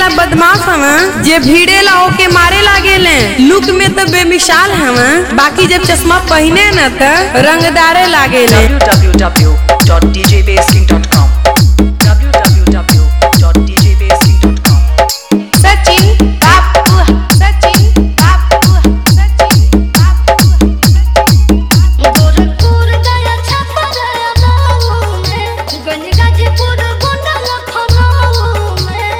जना बदमाश हवन जे भीड़ेला ओके मारे लागेले लुक में तो बेमिसाल हवन बाकी जब चश्मा पहने न त रंगदारे लागेले www.djbasking.com www.djbasking.com सचिन बापू सचिन बापू सचिन बापू गोरखपुर गया छपा गया गाँव में गंज गाजीपुर गोंडा लखनऊ में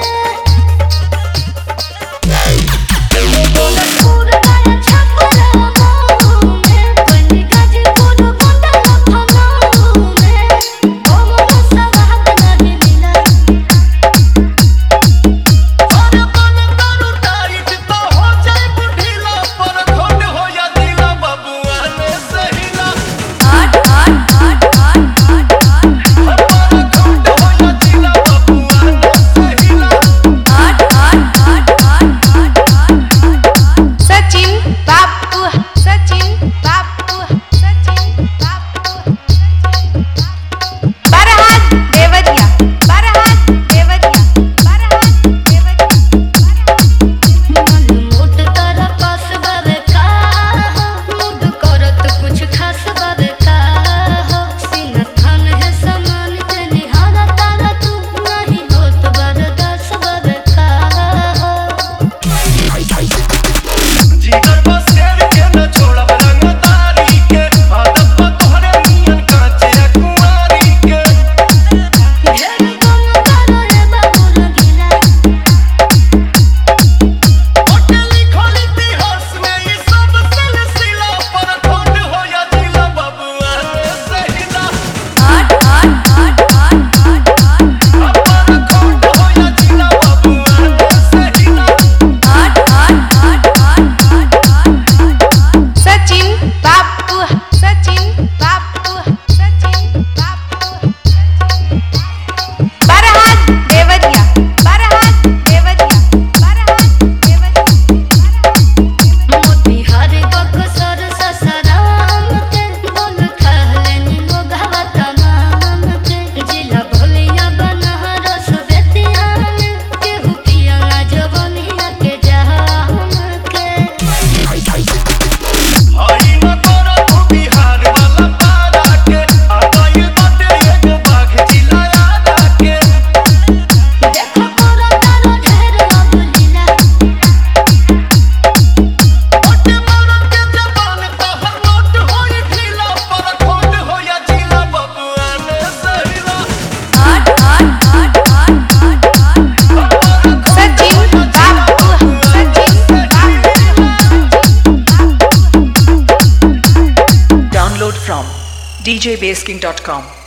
गोरखपुर गया छपा गया गाँव में गंज गाजीपुर गोंडा लखनऊ में कोनो सवाद नहीं मिला अरे मन करू टाइट तो हो जाए बुढ़ीला पर खोट हो या दिला बबुआ ने सहीला आठ आठ आठ आठ आठ आठ पर खोट हो या दिला बबुआ ने सहीला आठ आठ आठ आठ आठ आठ सचिन बापू सचिन बापू सचिन बापू बरहात देवरिया बरहात देवरिया बरहात देवरिया मन मोट तारा पास बावे का हो मुड करत कुछ खास बावे का हो सीना थान है समान ते निहारा तारा तू नहीं होत बरदास बावे का हो जीगर बस शेर के न छोड़ब रंगदारी के आदत बा तोहरे नियन कांचे कुंवारी के ढेर कम करो रे बाबू रंगीला ओटे लिखल इतिहास में ई सब सिलसिला पर खोट हो या दिला बबुआ ने सहीला आठ आठ आठ आठ आठ आठ पर खोट हो या दिला बबुआ ने सहीला आठ आठ आठ आठ आठ आठ सचिन बापू सचिन बापू सचिन बापू बरहात देवरिया बरहात देवरिया बरहात देवरिया मोतिहारी बक्सर ससराम के बोल कहलेनी मोगवा तमाम के जिला भोलिया बनहरस बेतिया में केहू पिया जवनिया के जहाम के हई न तोरा तू बिहार वाला पारा के आ गइल बाटे एगो बाघ जिला यादा के देखो तोरा तारो ढेर अब लीला ओटे मरद के जबान तहर नोट होई ढीला पर खोट हो या जिला बबुआ ने सहीला आठ आठ आठ आठ आठ आठ सचिन बापू सचिन बापू Download from djbasking.com